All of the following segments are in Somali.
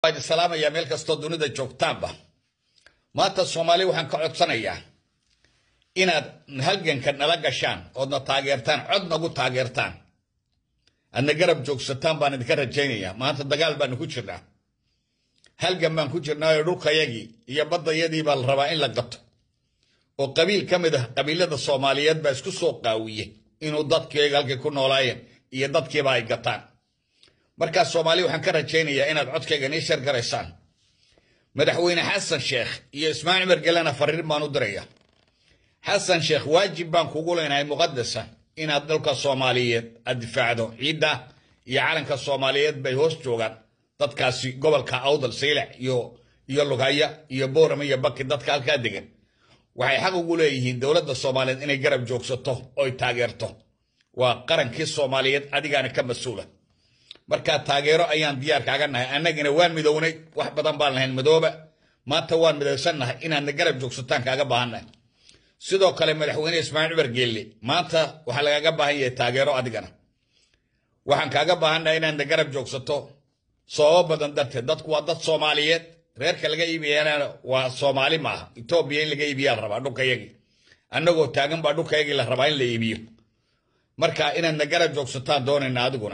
waan salaamayaa meel kastoo dunida joogtaanba maanta soomaali waxaan ka codsanayaa inaad halganka nala gashaan oodna taageertaan cod nagu taageertaan aadna garab joogsataan baan idinka rajaynayaa maanta dagaal baanu ku jirnaa halgan baan ku jirnaayo dhulkayagii iyo baddayadii baa la rabaa in la gato oo qabiil ka mid ah qabiilada soomaaliyeed baa isku soo qaawiye inuu dadkiiyaga halkay ku noolaayeen iyo dadkiiba ay gataan markaa soomaali waxaan ka rajaynayaa inaad codkayga nii shar garaysaan madaxweyne xasan sheekh iyo ismaaciil mergelena fariin baan u diraya xasan sheekh waajib baan kugu leenahay muqadasa inaad dalka soomaaliyeed aad difaacdo ciidda iyo calanka soomaaliyeed bay hoos joogaan dadkaasi gobolka awdal saylac iyo iyo lugaya iyo boorama iyo baki dadka halkaa degan waxay xaq ugu leeyihiin dowladda soomaaliyeed inay garab joogsato oy taageerto waa qarankii soomaaliyeed adigaana ka mas-uula markaa taageero ayaan diyaar kaaga nahay annagina waan midownay wax badan baan lahayn madooba maanta waan midowsannahay inaadna garab joogsataan kaaga baahannahay sidoo kale madaxweyne ismaaciil cumar geelle maanta waxaa lagaaga baahan yahay taageero adigana waxaan kaaga baahannahay inaadna garab joogsato sababo badan darteed dadku waa dad soomaaliyeed reerka laga iibiyana waa soomaali maaha etoobiya in laga iibiyaa la rabaa dhulkayagii annagoo taagan baa dhulkayagii la rabaa in la iibiyo marka inaadna garab joogsataan doonayna adiguna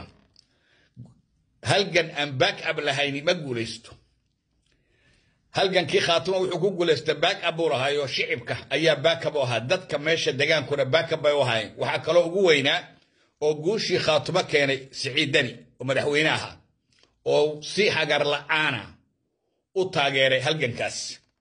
halgan aan back up lahayni ma guulaysto halgankii khaatimo wuxuu ku guulaystay back up buu lahaayo shicibka ayaa back up u ahaa dadka meesha degaankuna back up bay u ahaayeen waxaa kaloo ugu weynaa oo guushii khaatimo keenay siciidani oo madaxweyne ahaa oo si hagar la'aana u taageeray halgankaas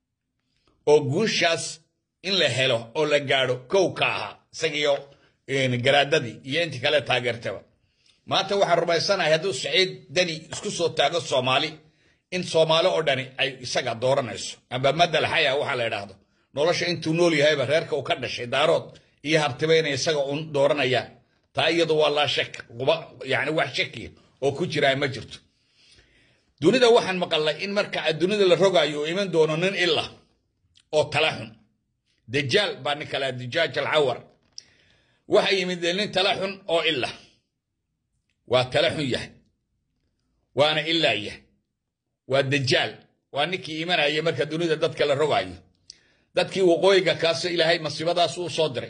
oo guushaas in la helo oo la gaadho kow ka ahaa isagiyo garaadadii iyo intii kale taageertaba maanta waxaan rumaysanahay hadduu saciid dani isku soo taago soomaali in soomaali oo dhani ay isaga dooranayso amba madal xaya waxaa la idhaahdo nolosha intuu nool yahayba reerka uu ka dhashay daarood iyo hartiba inay isaga un dooranayaan taa iyadu waa laa shak yani wax shakiya oo ku jiraa ma jirto dunida waxaan maqalnay in marka dunida la rogaayo uu iman doono nin ila oo tala xun dajaal baa nin kalea dajaaj alcawar waxa yimid nin tala xun oo ila waa tala xun yahay waana ilaa yahay waa dajaal waa ninkii imanaya marka dunida dadka la rogaayo dadkii waqooyiga kaase ilaahay masiibadaas uu soo diray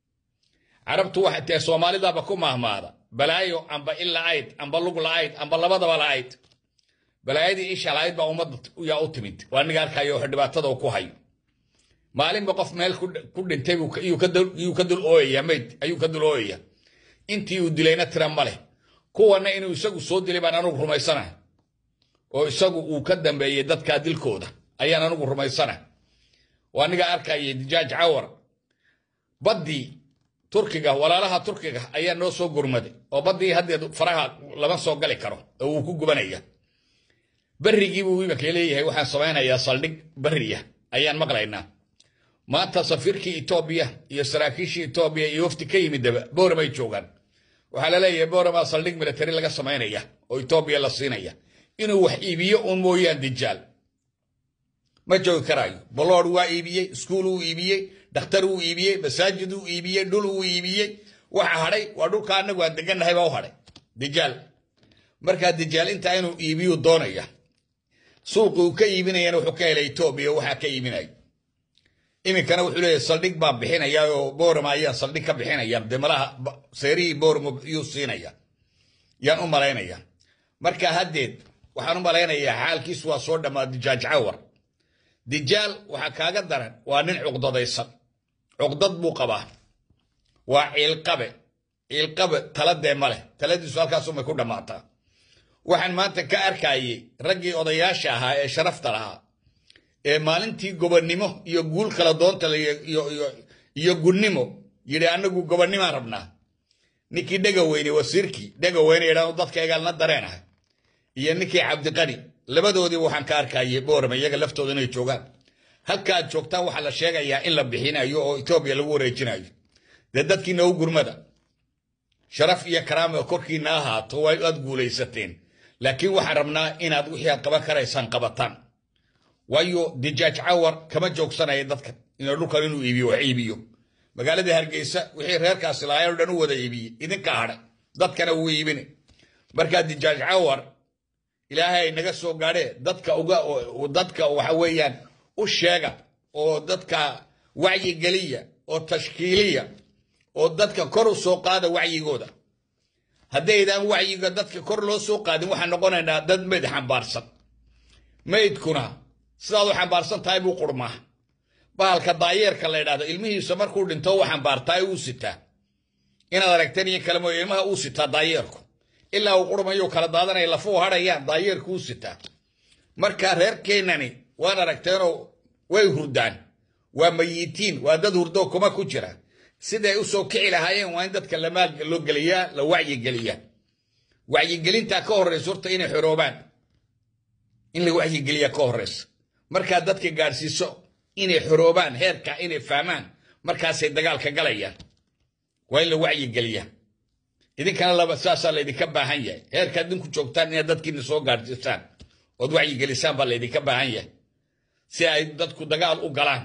carabtu waxay tahay soomaalidaba ku mahmaada balaayo amba il la'ayd amba lug la'ayd amba labadaba la'ayd balaayadii isha la'ayd baa ummadda yaa u timid waa niga arkayo wax dhibaatada ku hayo maalinba qof meel ku dhintay yuu ka dul ooyaya mayd ayuu ka dul ooyaya intii uu dilayna tira ma leh kuwanna inuu isagu soo dilay baan anugu rumaysanahay oo isagu uu ka dambeeyey dadkaa dilkooda ayaan anugu rumaysanahay waa niga arkayay dijaaj cawar baddii turkiga walaalaha turkiga ayaa noo soo gurmaday oo baddii haddeed faraha lama soo gali karo oo wuu ku gubanaya berrigiibuu imanka leeyahay waxaan samaynayaa saldhig berriya ayaan maqlaynaa maanta safiirkii etoobiya iyo saraakiishii etoobiya iyo wafti ka yimidaba booramay joogaan waxaa la leeyahay boorama saldhig military laga samaynaya oo etoobiya la siinaya inuu wax iibiyo uun mooyaan dijaal ma joogi karaayo bolood waa iibiyey iskuul uu iibiyey dhakhtar uu iibiyey masaajid uu iibiyey dhul uu iibiyey waxa hadhay waa dhulka annagu aan degannahay baa u hadhay dijaal markaa dijaal intaa inuu iibiyu doonaya suuqi uu ka iibinayana wuxuu ka helay etoobiya waxaa ka iibinaya iminkana wuxuu leeyahay saldhig baan bixinaya oo boorama ayaan saldhig ka bixinaya dee malaha seerihii boorama yuu siinaya yaan u malaynaya marka haddeed waxaan u malaynayaa xaalkiisu waa soo dhammaa dijaaj cawar dijaal waxaa kaaga daran waa nin cuqdadaysan cuqdad buu qabaa waa ciilqabe ciilqabe taladee ma leh taladiisu halkaasumay ku dhammaataa waxaan maanta ka arkayey raggii odayaasha ahaa ee sharafta lahaa ee maalintii gobonnimo iyo guul kala doonta iyo gunnimo yidhi annagu gobonnimaan rabnaa ninkii dhegaweyne wasiirkii dhegaweyne idhaanu dadka egaalna dareenahay iyo ninkii cabdiqani labadoodii waxaan ka arkayay boorama iyaga laftooda inay joogaan halka aad joogtaan waxaa la sheegayaa in la bixinayo oo etoobiya lagu wareejinayo dee dadkiina u gurmada sharaf iyo karaama korkiina ahaato waa aad guulaysateen laakiin waxaan rabnaa inaad wixii aad qaban karaysaan qabataan waayo dijaaj cawar kama joogsanaya dadkan ina dhulkan inuu iibiyo wax iibiyo magaalada hargeysa wixii reerkaasi lahaayeen o dhan u wada iibiyey idinka hadhay dadkana wuu iibine markaa dijaaj cawar ilaahay naga soo gaadhee dadka uga dadka waxa weeyaan u sheega oo dadka wacyigeliya oo tashkiiliya oo dadka kor u soo qaada wacyigooda haddaydaan wacyiga dadka kor loo soo qaadin waxaan noqonaynaa dad meyd xambaarsan meydkuna sidaad u xambaarsan tahay buu qurmaa bahalka daayeerka la ydhahdo ilmihiisa markuu dhinto u xambaartaa uu sitaa inaad aragteen iyo kale mooye ilmaha uu sitaa daayeerku ilaa uu qurmayo kala daadanaya lafuu hadhayaan daayeerku uu sitaa marka reerkeennani waan aragteenoo way hurdaan waa mayitiin waa dad hurdoo kuma ku jira siday u soo kici lahaayeen waa in dadka lamaal loo geliyaa la wacyigeliyaa wacyigelintaa ka horraysa horta inay xoroobaan in la wacyigeliyaa ka horraysa markaa dadka gaadhsiiso inay xoroobaan heerka inay fahmaan markaasay dagaalka galayaan waa in la wacyigeliyaa idinkana laba saasaa laydinka baahan yahay heerkaad idinku joogtaan inaad dadkiina soo gaadhsiisaan ood wacyigelisaan baa laydinka baahan yahay si ay dadku dagaal u galaan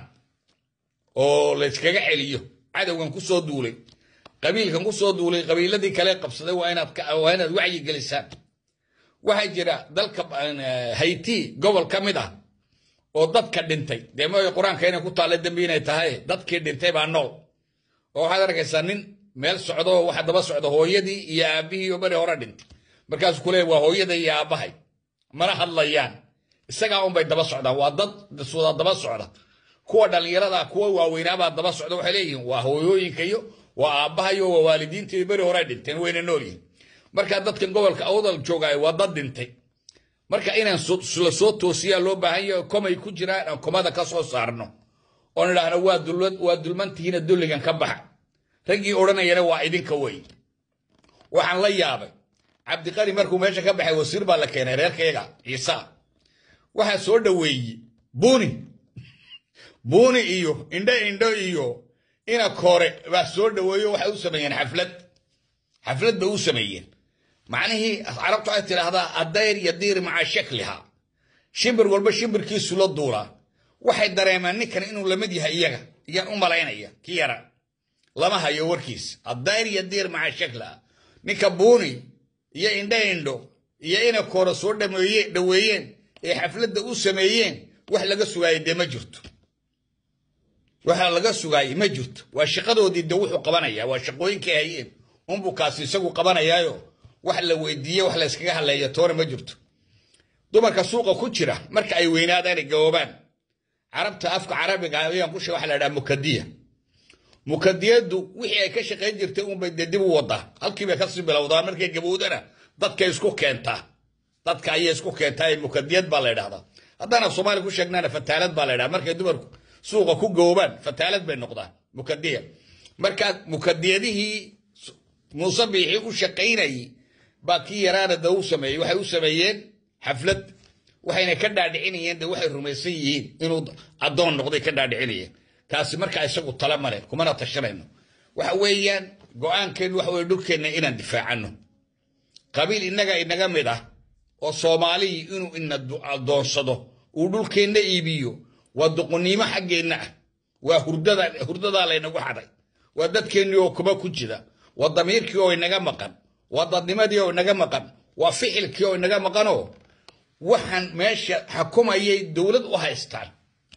oo layskaga celiyo cadowgan ku soo duulay qabiilkan ku soo duulay qabiiladii kale qabsaday waa inaad wacyi gelisaan waxaa jira dalka hayti gobol ka mid ah oo dadka dhintay dee mooy qur-aanka inay ku taalla dembi inay tahay dadkii dhintay baa nool oo waxaad arkaysaa nin meel socdo waxa daba socda hooyadii iyo aabbihii oo beri hore dhintay markaasuu ku leeya waa hooyada iyo aabbahay mana hadlayaan isagaa unbay daba socdaan waa dad suda daba socda kuwa dhallinyarada kuwa waaweynaabaa daba socda waxay leeyihiin waa hooyooyinka iyo waa aabbahayo waa waalidiintii beri hore dhinteen wayna noolyihin marka dadkan gobolka awdal joogaayo waa dad dhintay marka inaan la soo toosiyaa loo baahan yahay komay ku jiraan aan komada ka soo saarno oon idhaahno waa dulmantihiina dulligan ka baxa raggii odhanayana waa idinka wey waxaan la yaabay cabdiqani markuu meesha ka baxay wasiir baa la keenay reerkayaga ciisa waxaa soo dhoweeye buuni buuni iyo indho indho iyo ina koore baa soo dhoweeyo waxay u sameeyeen xaflad xaflad bay u sameeyeen macnihii carabtu waxay tidhaahdaa addayr yadiir maca shakliha shimbir walba shimbirkiisu la duulaa waxay dareemaan ninkan inuu lamid yahay iyaga iyaan u malaynaya ki yara lama hayo warkiis addayr yadiir maca shakliha ninka buuni iyo indho indho iyo ina koore soo dhoweeyeen ee xafladda u sameeyeen wax laga sugaayay dee ma jirto waxa laga sugaayay ma jirto waa shaqadoodii de wuxuu qabanaya waa shaqooyinkay hayeen unbuu kaasi isagu qabanayaayo wax la weydiiye wax layskaga hadleeya toona ma jirto dumarka suuqa ku jira marka ay weynaadaan ay gaboobaan carabta afka carabiga ayaan ku sheega waxa la dhaha mukadiya mukadiyadu wixii ay ka shaqayn jirtay unbay dee dib u wadaa halkii bay kasii bilowdaa markay gabowdana dadkay isku keentaa dadka ayay isku keentaa mukadiyad baa la ydhahdaa haddaan soomaali ku sheegnaana fataalad baa la ydhaha markay dumarku suuqa ku gaboobaan fataalad bay noqdaan mukadiya markaa mukadiyadihii muuse biixii u shaqaynayay baa kii yaraana da u sameeyey waxay u sameeyeen xaflad waxayna ka dhaadhicinayeen de waxay rumaysan yihiin inuu addoon noqday ka dhaadhicinayeen kaasi markaa isagu tala male kumana tashanayno waxa weeyaan go-aankeenu waxa weye dhulkeenna inaan difaacano qabiil innaga inaga mid ah oo soomaaliyi inuu ina addoonsado uu dhulkeenna iibiyo waa duquniimo xaggeenna ah waa hurdadaa laynagu xaday waa dadkeennii oo kuma ku jira waa damiirkii oo inaga maqan waa dadnimadii oo inaga maqan waa ficilkii oo inaga maqanoo waxaan meesha xukumayay dowlad u haystaan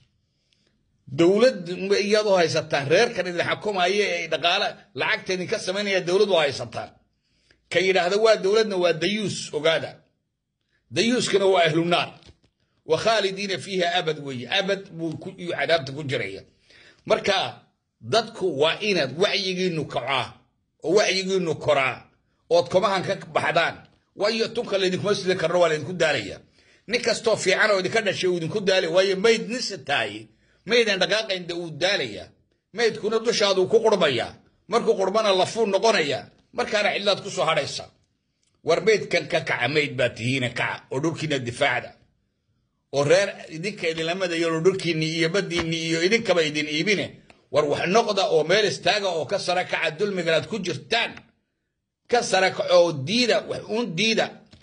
dowlad iyaad u haysataan reerkan idin xukumaya ee dhaqaale lacagta idinka samaynaya dowlad u haysataan ka yidhaahda waa dowladna waa dayuus ogaada dayuuskana waa ahlunaar wa khaalidiina fiiha abad weeye abad buu cadaabta ku jiraya marka dadku waa inaad wacyigiinu kacaa oo wacyigiinu koraa ood komahan ka baxdaan waayo tunka laydinkuma sida karno waa laydinku daalaya nin kastoo fiican oo idinka dhashay uu idinku daalaya waayo mayd nisa taaye maydan dhaqaaqaynda uu daalaya maydkuna dushaaduu ku qurmayaa markuu qurmana lafuu noqonaya markaana cidlaad ku soo hadhaysa war maydkan ka kaca mayd baa tihiina kaca oo dhulkiina difaacda oo reer idinka idinlamadayo oo dhulkiinni iyo baddiinni iyo idinkaba idin iibine war wax noqda oo meel istaaga oo ka sara kaca dulmigan aad ku jirtaan ka sara kaco oo diida wax uun diida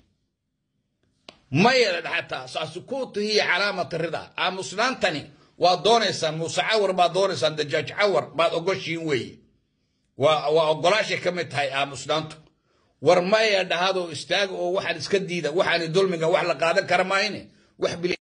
maya xataa saasukuutu hiya calaamata rida aamusnaantani waa doonaysaan muuse cawar baad doonaysaan dajaaj cawar baad ogoshiin weeye waa ogolaashay ka mid tahay aamusnaantu war maya dhahadoo istaaga oo waxaan iska diida waxaani dulmiga wax la qaadan kara maayne wax